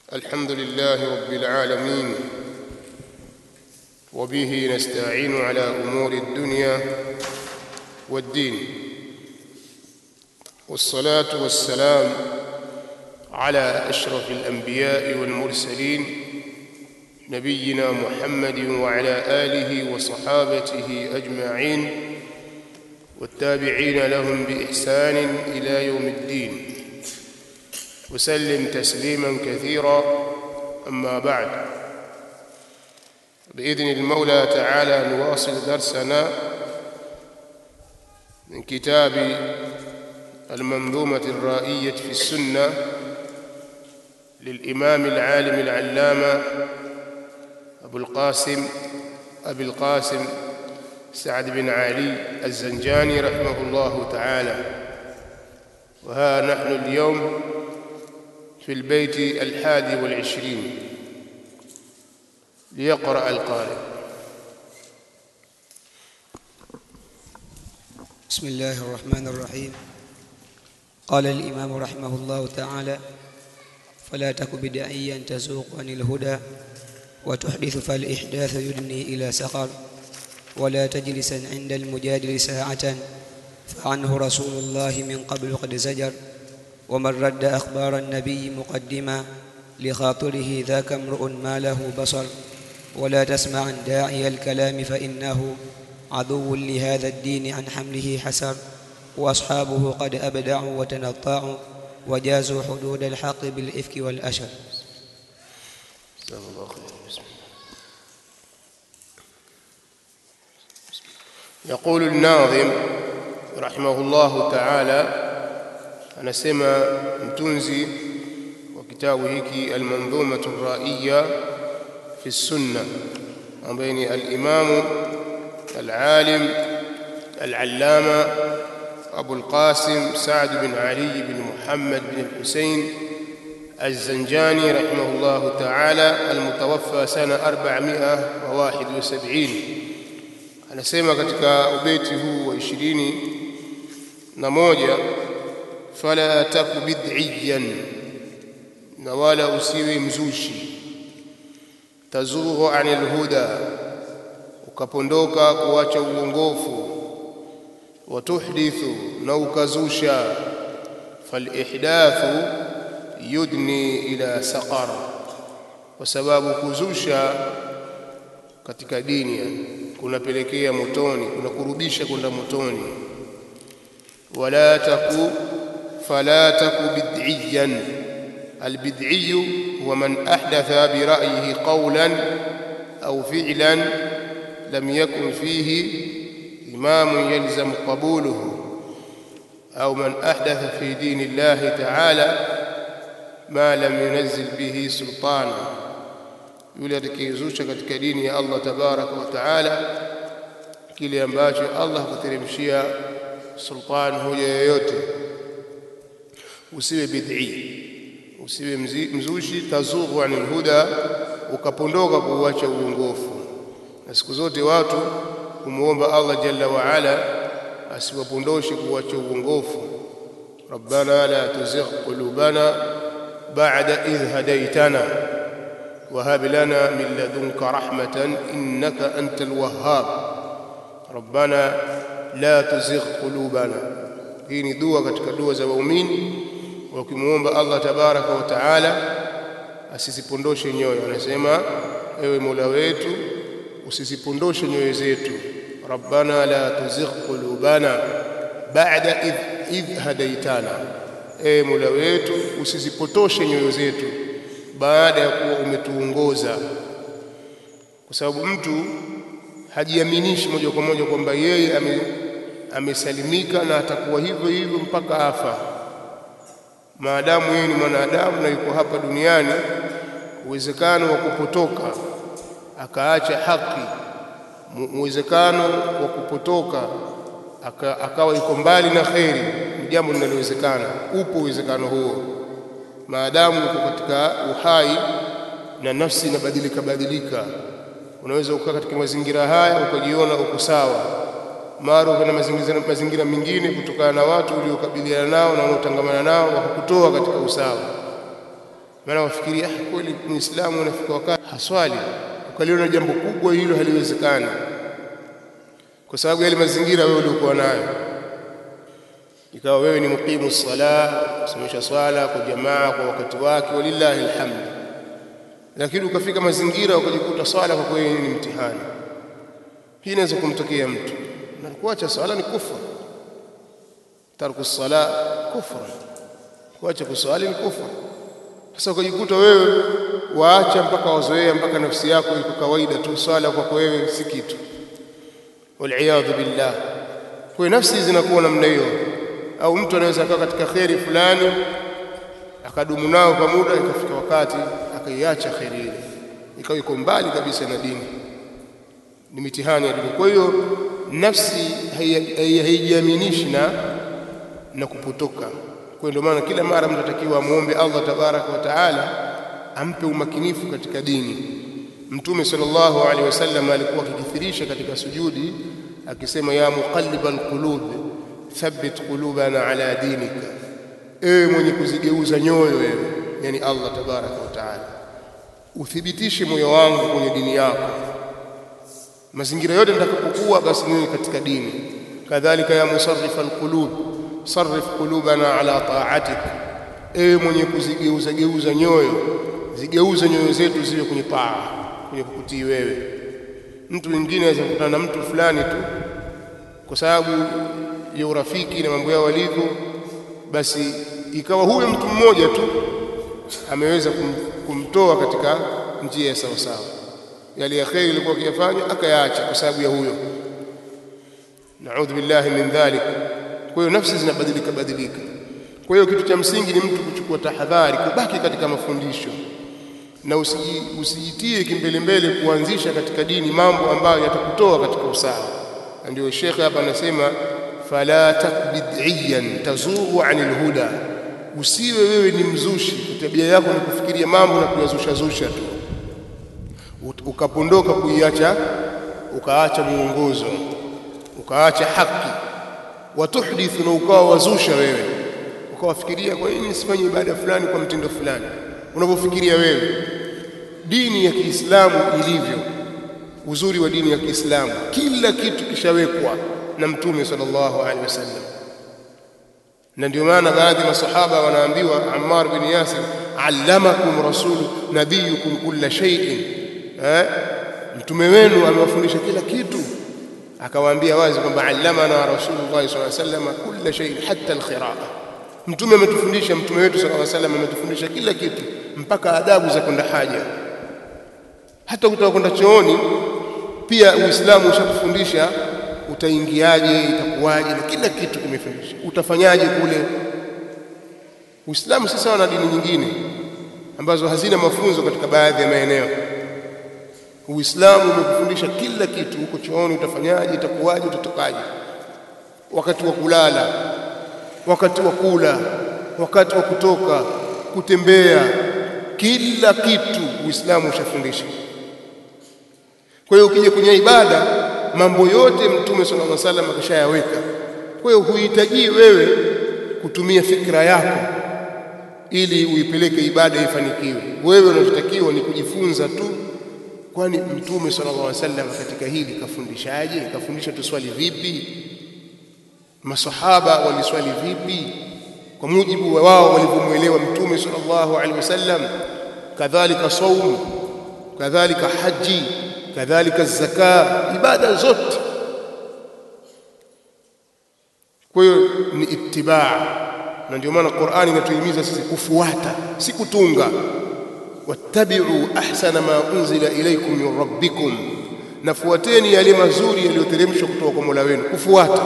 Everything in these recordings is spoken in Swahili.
الحمد لله رب العالمين وبه نستعين على امور الدنيا والدين والصلاه والسلام على اشرف الانبياء والمرسلين نبينا محمد وعلى اله وصحابته اجمعين والتابعين لهم باحسان الى يوم الدين وسلم تسليما كثيرا اما بعد باذن المولى تعالى نواصل درسنا من كتاب المنظومه الرائيه في السنه للامام العالم العلامه ابو القاسم ابي القاسم سعد بن علي الزنجاني رحمه الله تعالى وها نحن اليوم في البيت الحادي والعشرين ليقرأ القارئ بسم الله الرحمن الرحيم قال الإمام رحمه الله تعالى فلا تك بدعيا تزوق عن الهدى وتحدث فالإحداث يدني إلى سقر ولا تجلسا عند المجادل ساعة فعنه رسول الله من قبل قد زجر ومن رد أخبار النبي مقدما لخاطره ذاك امرؤ ما له بصر ولا تسمع عن داعي الكلام فإنه عدو لهذا الدين عن حمله حسر وأصحابه قد أبدعوا وتنطعوا وجازوا حدود الحق بالإفك والأشر جزاك الله خير بسم الله يقول الناظم رحمه الله تعالى anasema mtunzi wa kitabu hiki almanzumatu raiya fi sunna ambaye ni alimamu alalim العلامة أبو القاسم سعد بن علي بن محمد بن الحسين الزنجاني رحمه الله تعالى المتوفى سنة 471 anasema katika ubeti huu wa ishirini na moja fala taku bid'iyan na wala usiwe mzushi tazughu anil huda ukapondoka kuacha uongofu watuhdithu na ukazusha falihdathu yudni ila saqar kwa sababu kuzusha katika dini kunapelekea motoni kunakurudisha kwenda motoni wala taku فلا تك بدعيا البدعي هو من احدث برايه قولا او فعلا لم يكن فيه امام يلزم قبوله او من احدث في دين الله تعالى ما لم ينزل به سلطانا yule atakayezusha katika dini ya Allah tabaraka wa taala kile ambacho Allah hakuteremshia sultan hoja yoyote usiwe bid'i usiwe mzushi tazughu anil huda ukapondoka kuuacha uongofu na siku zote watu kumuomba Allah jalla wa ala asiwapondoshe kuuacha uongofu rabbana la tuzigh qulubana ba'da idh hadaytana وهب لنا من لدنك رحمة إنك أنت الوهاب ربنا لا تزغ قلوبنا hii ni dua katika dua za waumini wakimuomba Allah tabaraka wa taala asisipondoshe nyoyo anasema ewe Mola wetu usisipondoshe nyoyo zetu rabbana la tuzigh qulubana ba'da idh, idh hadaitana ewe Mola wetu usisipotoshe nyoyo zetu baada ya kuwa umetuongoza kwa sababu mtu hajiaminishi moja kwa moja kwamba yeye ame amesalimika na atakuwa hivyo hivyo mpaka afa maadamu yeye ni mwanadamu na yuko hapa duniani uwezekano wa kupotoka akaacha haki uwezekano wa kupotoka aka, akawa yuko mbali na kheri ni jambo linalowezekana upo uwezekano huo maadamu uko katika uhai na nafsi inabadilika badilika unaweza ukaa katika mazingira haya ukajiona uko sawa mara uko na mazingira, mazingira mengine kutokana na watu uliokabiliana nao na unaotangamana nao wakakutoa katika usawa maana wafikiria ah, kweli muislamu unafika wakati haswali, ukaliona jambo kubwa hilo haliwezekani, kwa sababu yale mazingira wewe uliokuwa nayo, ikawa wewe ni muqimu sala, kusimamisha swala kwa jamaa kwa wakati wake, walillahi alhamd, lakini ukafika mazingira ukajikuta swala kwa kweli ni mtihani. Hii inaweza kumtokea mtu na kuacha swala ni kufra, tarku sala kufra, kuacha kuswali ni kufra. Sasa ukajikuta wewe waacha mpaka wazoea mpaka nafsi yako iko kawaida tu, swala kwako wewe si kitu, waliyadhu billah. Kwa hiyo nafsi zinakuwa namna hiyo, au mtu anaweza akawa katika kheri fulani akadumu nao kwa muda, ikafika wakati akaiacha kheri ile, ikawa iko mbali kabisa na dini. Ni mitihani ya dini. Kwa hiyo nafsi haijiaminishi na na kupotoka. Kwa ndio maana kila mara mtu atakiwa amwombe Allah tabaraka wa taala ampe umakinifu katika dini. Mtume sallallahu alaihi wasallam alikuwa akikithirisha katika sujudi akisema, ya muqallibal qulub thabbit qulubana ala dinika, ewe mwenye kuzigeuza nyoyo wewe, yani Allah tabaraka wa taala, uthibitishe moyo wangu kwenye dini yako. Mazingira yote nitakapokuwa, basi niwe katika dini. Kadhalika ya musarrifa alqulub sarrif qulubana ala ta'atik, ewe mwenye kuzigeuza geuza nyoyo, zigeuze nyoyo zetu ziwe kwenye taa, kwenye kukutii wewe. Mtu mwingine aweza kukutana na mtu fulani tu kwa sababu ya urafiki na mambo yao walivyo, basi ikawa huyo mtu mmoja tu ameweza kum, kumtoa katika njia ya sawasawa, yale ya kheri ilikuwa akiyafanya akayaacha kwa sababu ya huyo. Naudhu billahi min dhalik. Kwa hiyo nafsi zinabadilika badilika. Kwa hiyo kitu cha msingi ni mtu kuchukua tahadhari, kubaki katika mafundisho na usiji, usijitie kimbelembele kuanzisha katika dini mambo ambayo yatakutoa katika usawa. Na ndio shekhe hapa anasema fala takbid'iyan tazughu anil huda, usiwe wewe ni mzushi, tabia yako ni kufikiria mambo na kuyazusha zusha tu, ukapondoka kuiacha, ukaacha muongozo, ukaacha haki watuhdithu na ukawa wazusha wewe, ukawafikiria kwa nini nisifanye ibada fulani kwa mtindo fulani, unavyofikiria wewe. Dini ya Kiislamu ilivyo, uzuri wa dini ya Kiislamu, kila kitu kishawekwa na Mtume sallallahu alaihi wasallam, na ndio maana baadhi ya masahaba wanaambiwa, Ammar bin Yasir, allamakum rasulu nabiyukum kulla shay'in, eh, mtume wenu amewafundisha kila kitu akawaambia wazi kwamba allamana rasulullah sallallahu alaihi wasallam kulla shay hatta alqiraa, mtume ametufundisha, mtume wetu sallallahu alaihi wasallam ametufundisha kila kitu mpaka adabu za kwenda haja. Hata ukitaka kwenda chooni pia Uislamu ushakufundisha utaingiaje, itakuwaje, na kila kitu kimefundisha, utafanyaje kule. Uislamu si sawa na dini nyingine ambazo hazina mafunzo katika baadhi ya maeneo. Uislamu umekufundisha kila kitu, huko chooni utafanyaje, itakuwaje, utatokaje, wakati wa kulala, wakati wa kula, wakati wa kutoka, kutembea, kila kitu Uislamu ushafundisha. Kwa hiyo ukija kwenye ibada, mambo yote Mtume sallallahu alaihi wasallam akishayaweka. Kwa hiyo huhitaji wewe kutumia fikra yako ili uipeleke ibada ifanikiwe. Wewe unachotakiwa ni kujifunza tu Kwani Mtume sallallahu alaihi wasallam katika hili kafundishaje? Kafundisha tuswali vipi? Masahaba waliswali vipi kwa mujibu wa wao walivyomwelewa Mtume sallallahu alaihi wasallam? Kadhalika saumu, kadhalika haji, kadhalika zaka, ibada zote. Kwa hiyo ni itibaa, na ndio maana Qur'ani inatuhimiza sisi kufuata, si kutunga wattabi'u ahsana ma unzila ilaykum min rabbikum, nafuateni yale mazuri yaliyoteremshwa kutoka kwa Mola wenu, kufuata.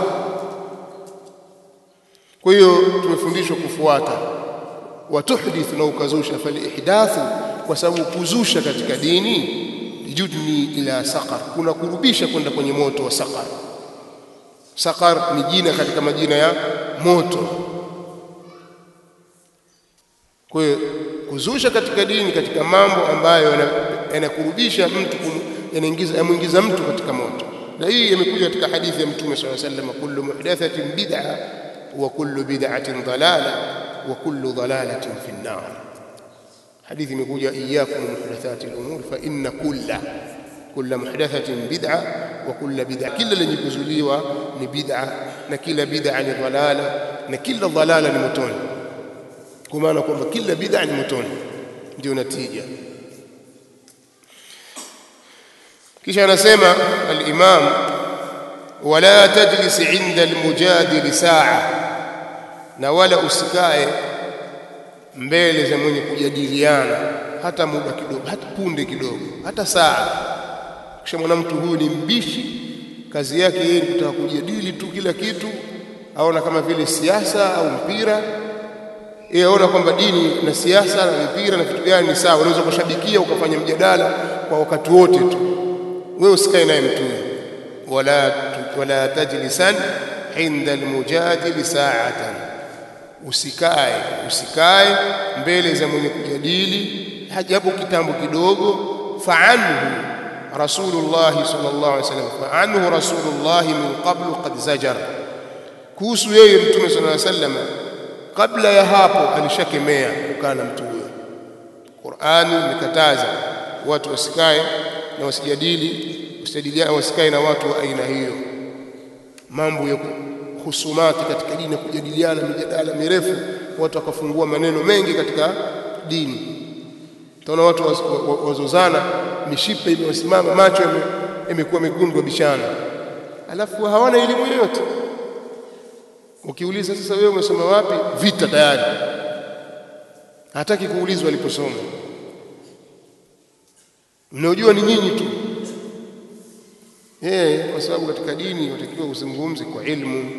Kwa hiyo tumefundishwa kufuata. Watuhdithu, na ukazusha. Falihdathu, kwa sababu kuzusha katika dini yudni ila saqar, kuna kurubisha kwenda kwenye moto wa saqar. Saqar ni jina katika majina ya moto. Kwa hiyo kuzusha katika dini, katika mambo ambayo yanakurubisha mtu, yanaingiza yamwingiza mtu katika moto. Na hii imekuja katika hadithi ya Mtume sallallahu alaihi wasallam, kullu muhdathatin bid'a wa kullu bid'atin dalala wa kullu dalalatin fi an-nar. hadithi imekuja iyyakum muhdathati al-umur fa inna kulla kulla muhdathatin bid'a wa kulla bid'a kila lenye kuzuliwa ni bid'a na kila bid'a ni dhalala na kila dhalala ni motoni kwa maana kwamba kila bid'a ni motoni ndio natija kisha anasema al-imam wala tajlis inda al-mujadil sa'a na wala usikae mbele za mwenye kujadiliana hata muda kidogo hata punde kidogo hata saa kisha mwana mtu huyu ni mbishi kazi yake yeye ni kutaka kujadili tu kila kitu aona kama vile siasa au mpira yeye aona kwamba dini na siasa na mpira na vitu gani ni sawa unaweza kushabikia ukafanya mjadala kwa wakati wote tu wewe usikae naye mtume wala wala tajlisan inda almujadil sa'atan usikae usikae mbele za mwenye kujadili hajapo kitambo kidogo fa'anhu rasulullah sallallahu alaihi wasallam fa'anhu rasulullah min qablu qad zajar kuhusu yeye mtume sallallahu alaihi wasallam kabla ya hapo alishakemea kukaa na mtu huyo Qur'ani imekataza watu wasikae na wasijadili usijadiliane wasikae na watu wa aina hiyo mambo ya husumati katika dini na kujadiliana mijadala mirefu watu wakafungua maneno mengi katika dini utaona watu wazozana mishipe imewasimama macho imekuwa mekundu bishana alafu hawana elimu yoyote ukiuliza sasa wewe umesoma wapi vita tayari hataki kuulizwa aliposoma mnaojua ni nyinyi tu eh kwa sababu katika dini watakiwa uzungumze kwa ilmu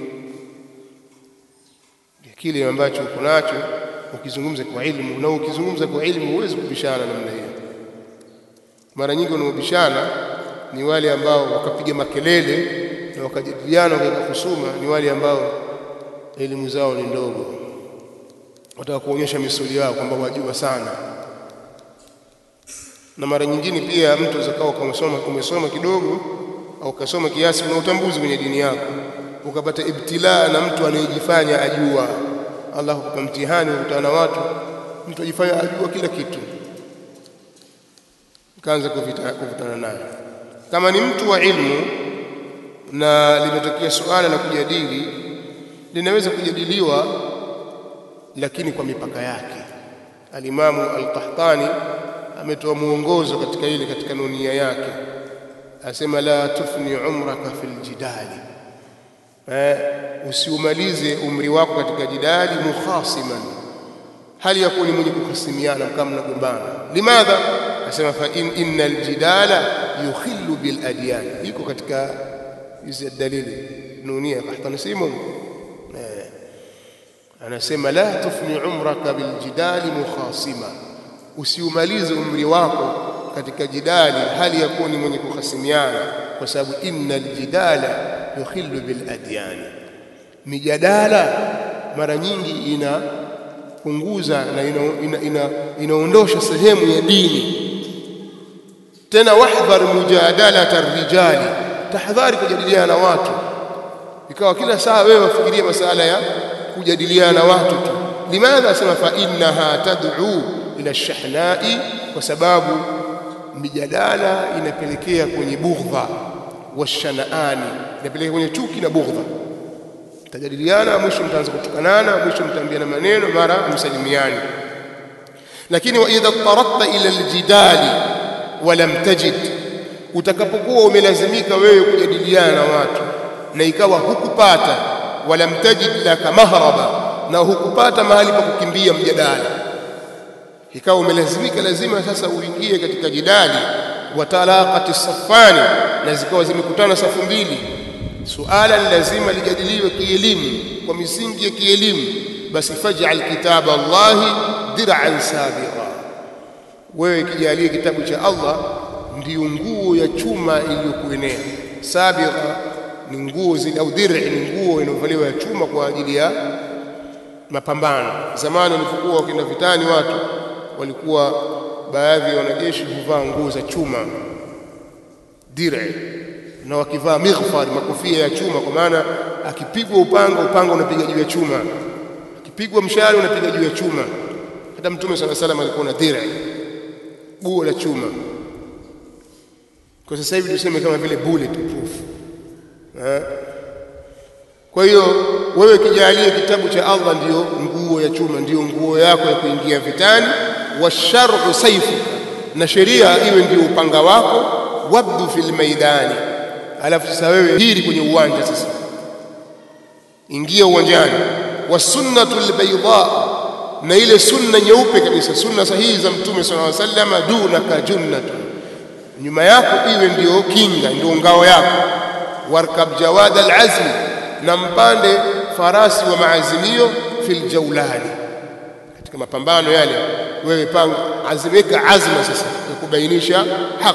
kile ambacho uko nacho ukizungumza kwa ilmu na ukizungumza kwa ilmu huwezi kubishana namna hiyo mara nyingi wanaobishana ni wale ambao wakapiga makelele na wakajadiliana wakaika kusuma ni wale ambao elimu zao ni ndogo wataka kuonyesha misuli yao kwamba wajua sana na mara nyingine pia mtu uzakao umesoma umesoma kidogo au kasoma kiasi una utambuzi kwenye dini yako ukapata ibtilaa na mtu anayejifanya ajua Allah kukupa mtihani ukutana na watu mtu ajifanya ajua kila kitu kaanza kuvutana naye kama ni mtu wa ilmu na limetokea suala la kujadili linaweza kujadiliwa lakini kwa mipaka yake alimamu al-Qahtani ametoa muongozo katika ile katika nunia yake asema la tufni umraka fil jidali eh, usiumalize umri wako katika jidali mukhasiman hali yakuwa ni mwenye kuhasimiana kama mnagombana limadha asema fa in innal jidala yukhillu bil adyan iko katika hizi dalili nunia Qahtani simu eh, anasema la tufni umraka bil jidali mukhasima usiumalize umri wako katika jidali hali ya kuwa ni mwenye kuhasimiana kwa sababu innal jidala yukhillu bil adyan mijadala mara nyingi inapunguza na inaondosha ina, ina, ina sehemu ya dini tena wahdhar mujadalata arrijali tahadhari kujadiliana na watu ikawa kila saa wewe wafikiria masala ya kujadiliana na watu tu limadha asema fa innaha tad'u ila shahnai kwa sababu mijadala inapelekea kwenye bughdha washanaani inapelekea kwenye chuki na bughdha mtajadiliana mwisho mtaanza kutukanana mwisho mtaambiana maneno mara msalimiani lakini wa idha taradta ila aljidali walam tajid utakapokuwa umelazimika wewe kujadiliana na watu na ikawa hukupata walam tajid laka mahraba na hukupata mahali pa kukimbia mjadala ikawa umelazimika lazima sasa uingie katika jidali wa talaqati safani na zikawa zimekutana safu mbili suala lazima lijadiliwe kielimu kwa misingi ya kielimu basi faj'al kitaba Allahi dir'an sabiqa wewe kijalie kitabu cha Allah ndiyo nguo ya chuma iliyokuenea sabiqa ni nguo zile au dir'i ni nguo inayovaliwa ya chuma kwa ajili ya mapambano zamani walipokuwa wakienda vitani watu walikuwa baadhi ya wanajeshi huvaa nguo za chuma dir'i na wakivaa mighfar makofia ya chuma kwa maana akipigwa upanga upanga unapiga juu ya chuma akipigwa mshale unapiga juu ya chuma hata mtume sala salam alikuwa na dhira buo la chuma kwa sasa hivi tuseme kama vile bullet proof eh? kwa hiyo wewe kijalie kitabu cha Allah ndiyo nguo ya chuma ndiyo nguo yako ya kuingia vitani washar'u saifu na sheria iwe ndiyo upanga wako wabdu fil maidani alafu sasa wewe hiri kwenye uwanja sasa ingia uwanjani wasunnatu albayda na ile sunna nyeupe kabisa sunna sahihi za mtume sallallahu alaihi wasallam dunaka junnatu nyuma yako iwe ndiyo kinga ndio ngao yako warkab jawad alazmi na mpande farasi wa maazimio fil jawlani katika mapambano yale wewe panga azimika azma sasa ya kubainisha haki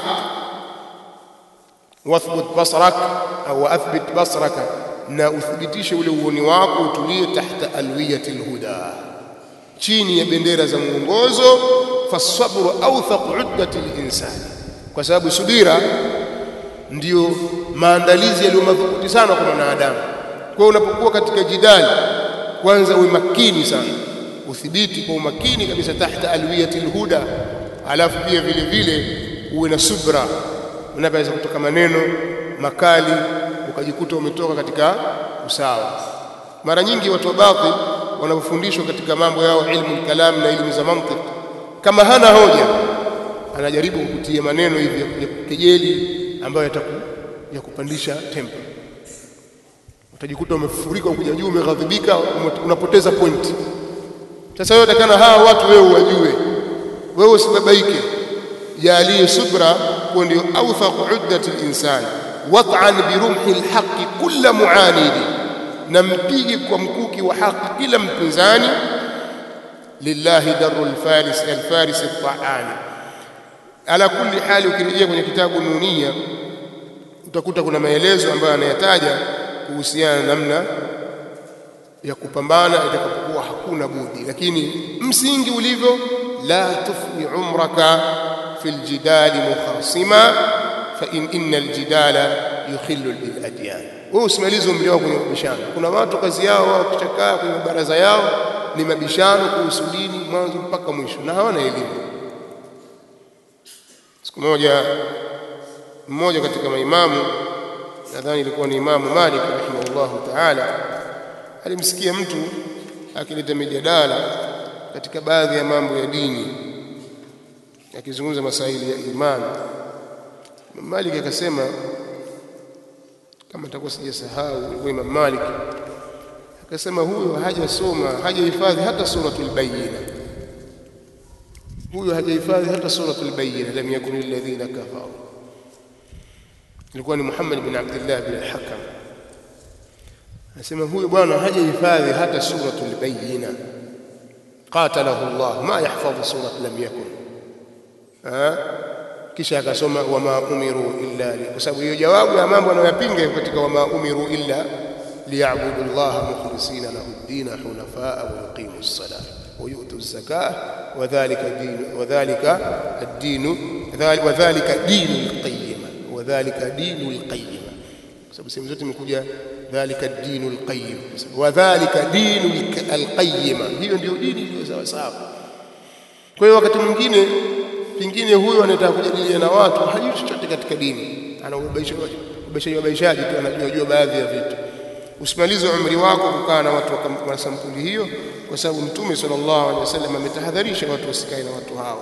wathbut basrak au athbit basraka na uthibitishe ule uoni wako utulie tahta alwiyati alhuda chini ya bendera za mwongozo fasabru awthaq uddati linsani kwa sababu subira ndiyo maandalizi yaliyo madhubuti sana kwa mwanadamu kwa hiyo unapokuwa katika jidali kwanza uwe makini sana uthibiti kwa umakini kabisa tahta alwiyati alhuda alafu pia vile vile uwe na subra unaweza kutoka maneno makali ukajikuta umetoka katika usawa mara nyingi watu wa batil wanapofundishwa katika mambo yao ilmu kalam na ilmu za mantiq kama hana hoja anajaribu kukutia maneno hivi ya kejeli ambayo yataku ya kupandisha tempo utajikuta umefurika ukuja juu umeghadhibika unapoteza pointi sasa wewe utakana hawa watu wewe uwajue wewe usibabaike jalie subra kwa ndio awthaq uddati al-insan wat'an bi rumhi al-haqqi kull mu'anidi na mpige kwa mkuki wa haki kila mpinzani lillahi daru al-faris al-faris at-ta'ani ala kulli hali ukirejea kwenye kitabu nunia utakuta kuna maelezo ambayo anayataja kuhusiana na namna ya kupambana itakapokuwa hakuna budi lakini msingi ulivyo la tufni umraka fi aljidali mukhasima fa in inna aljidala yukhillu biladyan wewe usimalize umri wako kwenye mabishano kuna watu kazi yao wao kichakaa kwenye baraza yao ni mabishano kuhusu dini mwanzo mpaka mwisho na hawana elimu siku moja mmoja katika maimamu nadhani ilikuwa ni Imamu Malik rahimahullahu ta'ala alimsikia mtu akileta mijadala katika baadhi ya mambo ya dini akizungumza masaili ya imani Malik akasema kama nitakuwa sijasahau ilikuwa Imam Malik akasema huyo hajasoma hajahifadhi hata suratul bayyina huyo hajahifadhi hata suratul bayyina lam yakun alladhina kafaru ilikuwa ni Muhammad bin Abdullah bin al-Hakam anasema huyu bwana hajahifadhi hata suratul bayyina qatalahu Allah ma yahfadhu surat lam yakun kisha akasoma wama umiru illa li kwa sababu hiyo jawabu ya mambo anayoyapinga katika wama umiru illa liyabudu Allah mukhlisina lahu ad-din hunafaa wa yuqimu as-salah wa yu'tu az-zakah wa dhalika din wa dhalika ad-din wa dhalika dinul qayyim wa dhalika dinul qayyim kwa sababu sehemu zote imekuja dhalika dinul qayyim wa dhalika dinul alqayyim hiyo ndio dini iliyo sawa sawa kwa hiyo wakati mwingine pingine huyo anataka kujadiliana na watu hajui chochote katika dini ana ubaishaji wabaishaji tu anajua jua baadhi ya vitu usimalize umri wako kukaa na watu wa sampuli hiyo kwa sababu mtume sallallahu alaihi wasallam ametahadharisha watu wasikae na watu hao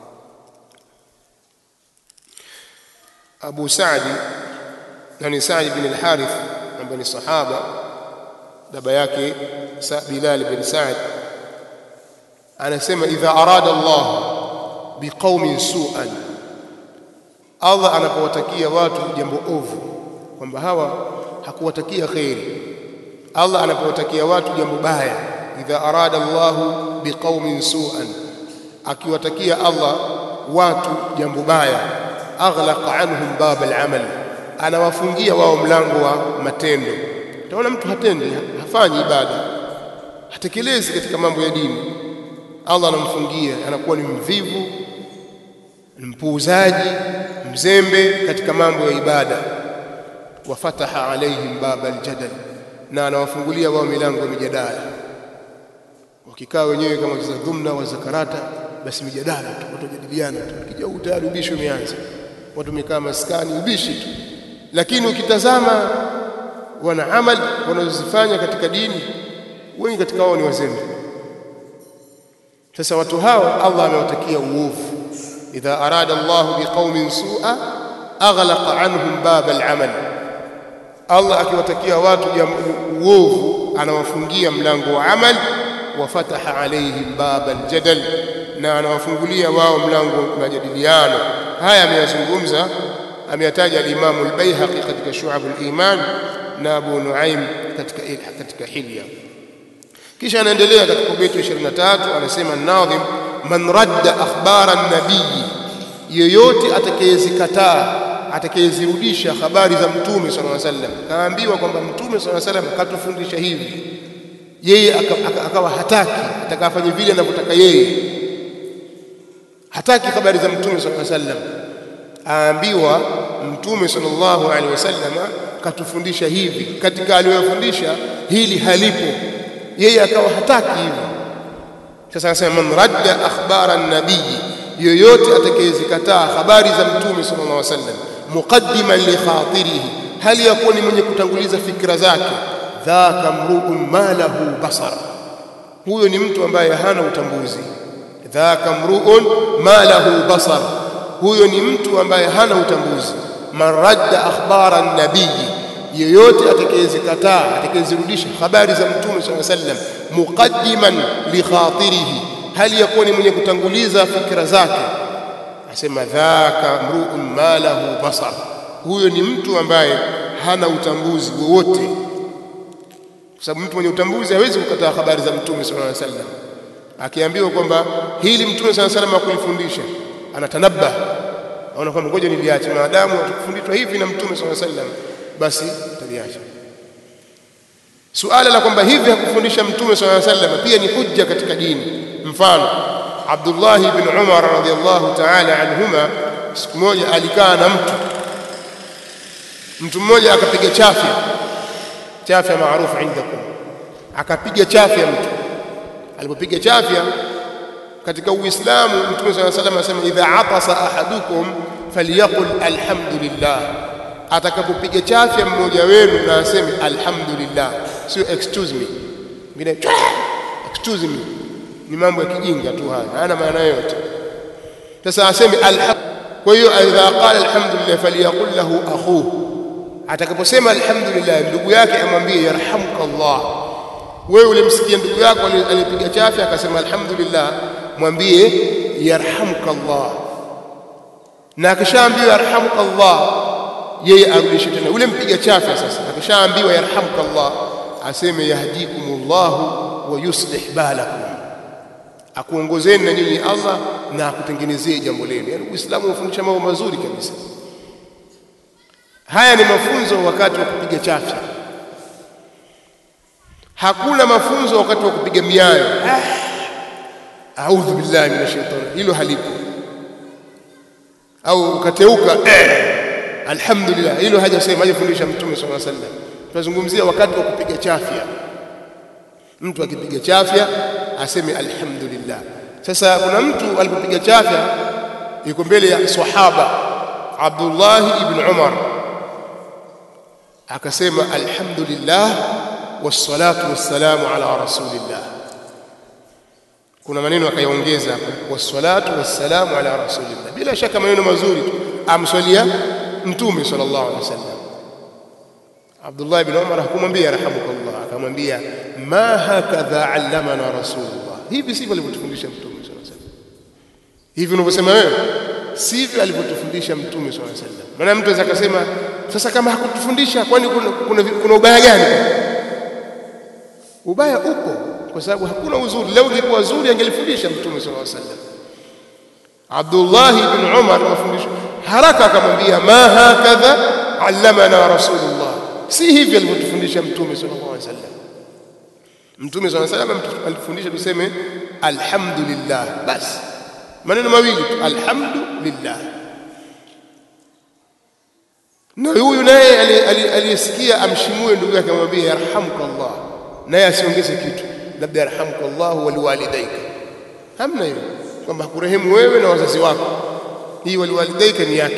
Abu Saadi na ni Saad bin al-Harith ambaye ni sahaba baba yake Bilal bin Saad anasema idha arada Allah biqaumin su'an Allah anapowatakia watu jambo ovu kwamba hawa hakuwatakia khairi Allah anapowatakia watu jambo baya idha arada Allah biqaumin su'an akiwatakia Allah watu jambo baya aghlaqa anhum bab al-amal anawafungia wao mlango wa matendo utaona mtu hatendi hafanyi ibada hatekelezi katika mambo ya dini Allah anamfungia anakuwa ni mvivu mpuuzaji mzembe katika mambo ya ibada wafataha alaihim baba aljadal na anawafungulia wao milango ya mijadala wakikaa wenyewe kama za dhumna wa zakarata basi mijadala tu watu wajadiliana tu ukija huku tayari ubishi umeanza watu wamekaa maskani ubishi tu lakini ukitazama wana amali wanazozifanya katika dini wengi katika wao ni wazembe sasa watu hao Allah amewatakia uovu idha arada Allah biqaumin su'a aghlaqa anhum bab al-amal Allah akiwatakia watu uovu anawafungia mlango wa amal wa fataha alaihim bab al-jadal na anawafungulia wao mlango wa majadiliano haya ameyazungumza ameyataja al-Imam al-Baihaqi katika Shu'ab al-Iman na Abu Nuaim katika katika Hilya kisha anaendelea katika beti 23 anasema nadhim man radda akhbara an-nabii yoyote atakayezikataa atakayezirudisha habari za mtume sallallahu alaihi wasallam kaambiwa kwamba mtume sallallahu alaihi wasallam katufundisha hivi yeye akawa hataki atakafanya vile anavyotaka yeye hataki habari za mtume sallallahu alaihi wasallam aambiwa mtume sallallahu alaihi wasallam katufundisha hivi katika aliyofundisha hili halipo yeye akawa hataki hivyo sasa anasema man radda akhbara an-nabii yoyote atakayezikataa habari za mtume sallallahu alaihi wasallam muqaddiman li khatirihi hali yakuwa ni mwenye kutanguliza fikra zake dhaka mru'un ma lahu basar huyo ni mtu ambaye hana utambuzi dhaka mru'un ma lahu basar huyo ni mtu ambaye hana utambuzi man radda akhbara an-nabii yoyote atakayezikataa atakayezirudisha habari za mtume sallallahu alaihi wasallam muqaddiman li khatirihi hali yakuwa ni mwenye kutanguliza fikra zake asema dhaka mru'un ma lahu basar huyo ni mtu ambaye hana utambuzi wowote kwa sababu mtu mwenye utambuzi hawezi kukataa habari za mtume sallallahu alaihi wasallam akiambiwa kwamba hili mtume sallallahu alaihi wasallam akulifundisha anatanabba aona kwamba ngoja niliache maadamu atakufundishwa hivi na mtume sallallahu alaihi wasallam basi taliacha suala la kwamba hivi hakufundisha mtume sallallahu alaihi wasallam pia ni hujja katika dini mfano Abdullah ibn Umar radhiyallahu ta'ala anhuma siku moja alikaa na mtu mtu mmoja akapiga chafya chafya maarufu indakum akapiga chafya mtu alipopiga chafya katika uislamu mtume sallallahu alaihi wasallam anasema idha atasa ahadukum falyaqul alhamdulillah atakapopiga chafya mmoja wenu na aseme alhamdulillah sio excuse me ngine excuse me ni mambo ya kijinga tu haya hayana maana yote sasa aseme alhamdulillah kwa hiyo idha qala alhamdulillah falyaqul lahu akhuhu atakaposema alhamdulillah ndugu yake amwambie yarhamukallah wewe ulimsikia ndugu yako alipiga chafya akasema alhamdulillah mwambie yarhamukallah na akishaambiwa yarhamukallah yeye arudishe tena ule mpiga chafya sasa akishaambiwa yarhamukallah aseme yahdikumullahu wa yuslih balakum akuongozeni na nyinyi Allah na akutengenezee jambo lenu yani uislamu unafundisha mambo mazuri kabisa haya ni mafunzo wakati wa kupiga chafya hakuna mafunzo wakati wa kupiga miayo a'udhu billahi minash shaitani hilo halipo au ukateuka eh, alhamdulillah hilo hajasema hajafundisha mtume sallallahu alaihi wasallam tunazungumzia wakati wa kupiga chafya mtu akipiga chafya aseme alhamdulillah sasa kuna mtu alipopiga chafya yuko mbele ya sahaba Abdullah ibn Umar akasema alhamdulillah wassalatu wassalamu ala rasulillah kuna maneno akayaongeza hapo wassalatu wassalamu ala rasulillah bila shaka maneno mazuri tu amswalia mtume sallallahu alaihi wasallam Abdullah ibn Umar hakumwambia rahamukallah akamwambia ma hakadha allamana rasulullah hivi sivyo alivyotufundisha mtume sallallahu alaihi wasallam hivi unavyosema wewe sivyo alivyotufundisha mtume sallallahu alaihi wasallam maana mtu anaweza kusema sasa kama hakutufundisha kwani kuna, kuna, kuna ubaya gani ubaya upo kwa sababu hakuna uzuri leo ingekuwa zuri angelifundisha mtume sallallahu alaihi wasallam Abdullah ibn Umar mafundisho haraka akamwambia ma hakadha allamana rasulullah si hivi alivyotufundisha mtume sallallahu alaihi wasallam mtume sallallahu alaihi wasallam alitufundisha tuseme alhamdulillah basi maneno mawili tu alhamdulillah na huyu naye aliyesikia amshimue ndugu yake amwambie yarhamukallah naye asiongeze kitu labda yarhamukallahu waliwalidaika hamna hiyo kwamba hakurehemu wewe na wazazi wako hii waliwalidaika ni yake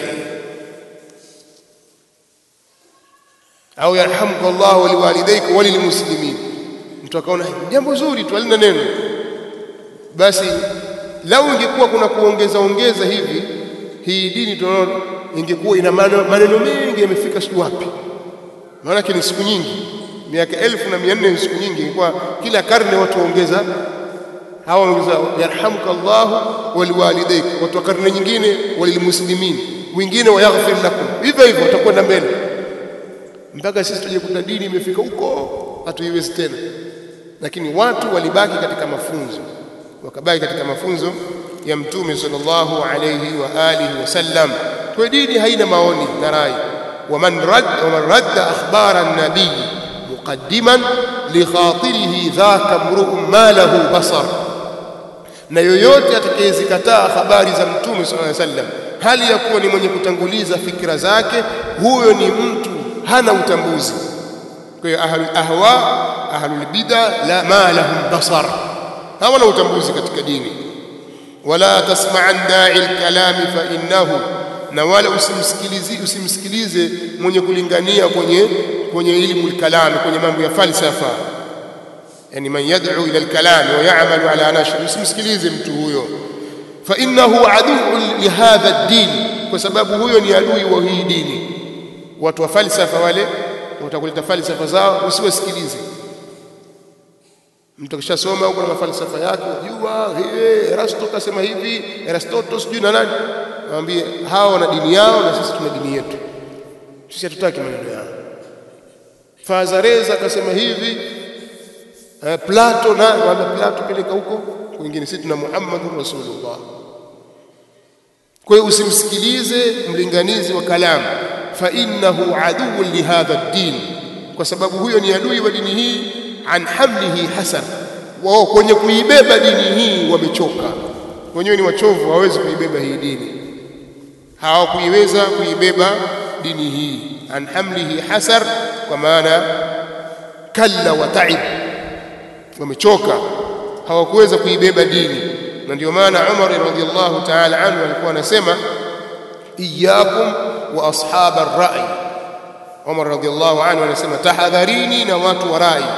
au yarhamukallahu waliwalidaika walilmuslimin mtu akaona jambo zuri tu halina neno basi lau ingekuwa kuna kuongeza ongeza hivi hii dini tunaona ingekuwa ina maneno mengi yamefika siku wapi maana ni siku nyingi miaka elfu na mia nne ni siku nyingi ingekuwa kila karne watu waongeza hawa waongeza yarhamuka Allahu waliwalidaik watu wa karne nyingine walilmuslimin wengine wayaghfir lakum hivyo hivyo watakwenda mbele mpaka sisi tujekuta dini imefika huko hatuiwezi tena lakini watu walibaki katika mafunzo wakabaki katika mafunzo ya mtume sallallahu alayhi wa alihi wasallam kwa dini haina maoni na rai waman rad waman radda akhbara an-nabiy muqaddiman li khatirihi dhaka mru'un ma lahu basar na yoyote atakayezikataa habari za mtume sallallahu alayhi wasallam hali ya kuwa ni mwenye kutanguliza fikra zake huyo ni mtu hana utambuzi kwa hiyo ahlul ahwa ahlul bid'a la ma lahum basar hawana utambuzi katika dini wala tasma'an da'i al-kalami fa innahu na wala usimsikilize usimsikilize mwenye kulingania kwenye kwenye ilmu al-kalam kwenye mambo ya falsafa yani man yad'u ila al-kalam wa ya'malu ala nashr usimsikilize mtu huyo fa innahu adu'un li hadha ad-din kwa sababu huyo ni adui wa hii dini watu wa falsafa wale watakuleta falsafa zao usiwasikilize mtu akishasoma huko na falsafa yake jua hey, Erasto kasema hivi Aristotle sijui na nani mwambie hao wana dini yao na sisi tuna dini yetu sisi hatutaki maneno yao Fazareza akasema hivi eh, Plato na wala Plato peleka huko kwingine sisi tuna Muhammadur Rasulullah kwa hiyo usimsikilize mlinganizi wa kalamu fa innahu aduwwun li hadha ad-din kwa sababu huyo ni adui wa dini hii an hamlihi hasan wao kwenye kuibeba dini hii wamechoka wenyewe ni wachovu hawawezi kuibeba hii dini hawakuiweza kuibeba dini hii an hamlihi hasar kwa maana kalla wa taib wamechoka hawakuweza kuibeba dini na ndio maana Umar radhiallahu ta'ala anhu alikuwa anasema iyyakum wa ashab ar-ra'i Umar radhiallahu anhu anasema tahadharini na watu wa rai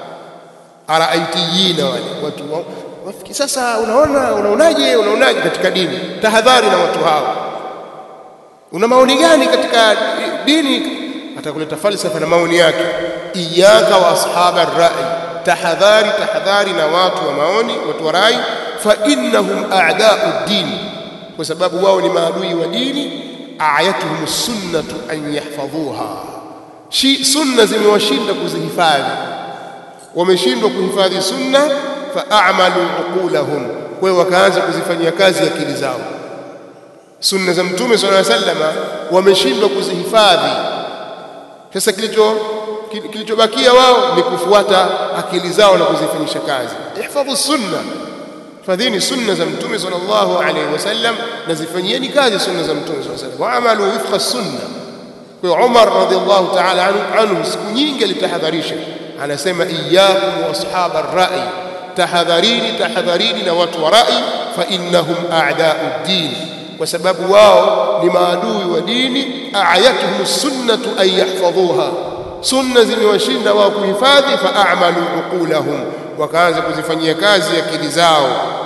araaitiyina wale watu wafiki sasa unaona unaonaje unaonaje katika dini tahadhari na watu hao una maoni gani katika dini atakuleta falsafa na maoni yake iyaka wa ashaba rai tahadhari tahadhari na watu wa maoni watu wa rai fa innahum a'da'u din kwa sababu wao ni maadui wa dini ayatuhum sunnatu an yahfadhuha shi sunna zimewashinda kuzihifadhi wameshindwa kuhifadhi sunna faamalu uqulahum kwa hiyo wakaanza kuzifanyia kazi akili zao sunna za mtume sallallahu alaihi wasallam wameshindwa kuzihifadhi sasa kilicho kilichobakia wao ni kufuata akili zao na kuzifanyisha kazi ihfadhu sunna fadhini sunna za mtume sallallahu alaihi wasallam na zifanyieni kazi sunna za mtume sallallahu alaihi wasallam waamalu wifqa sunna kwa hiyo Umar radhiallahu ta'ala anhu siku nyingi alitahadharisha anasema iyyakum wa ashab ar-ra'i tahadharini tahadharini na watu wa rai fa innahum a'da'u din kwa sababu wao ni maadui wa dini ayatuhum sunnatu an yahfadhuha sunna zimewashinda wao kuhifadhi fa a'malu uqulahum wakaanza kuzifanyia kazi akili zao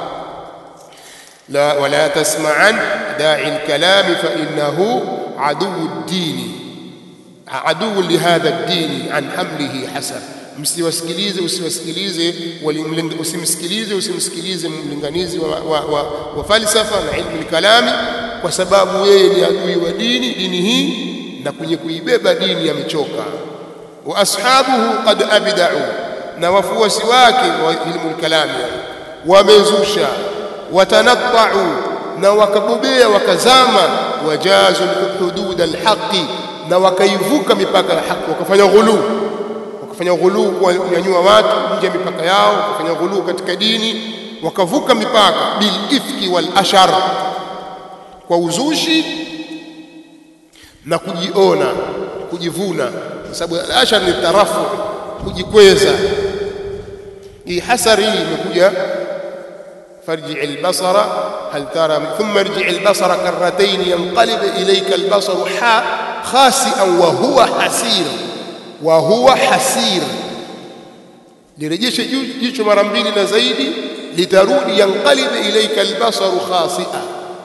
la wala tasma'an da'i al-kalam fa innahu adu ad-din adu li hadha ad-din an hamlihi hasan msiwasikilize usiwasikilize usimsikilize usimsikilize mlinganizi wa, wa, wa, wa falsafa na ilmu kalami kwa sababu yeye ni adui wa dini dini hii na kwenye kuibeba dini amechoka wa ashabuhu qad abda'u na wafuasi wake wa ilmu kalami wamezusha watanatta'u na wakabobea wakazama wajazu hudud alhaqi na wakaivuka mipaka ya haki wakafanya ghuluu wakafanya ghuluu kuwanyanyua watu nje ya mipaka yao wakafanya ghuluu katika dini wakavuka mipaka bil ifki wal ashar kwa uzushi na kujiona kujivuna kwa sababu al ashar ni tarafu kujikweza hii hasari hii imekuja farji albasara hal tara thumma irji albasara karratayn yanqalib ilayka albasaru ha khasi'an wa huwa hasir wa huwa hasir lirejeshe jicho mara mbili na zaidi litarudi yanqalib ilayka albasaru khasi'a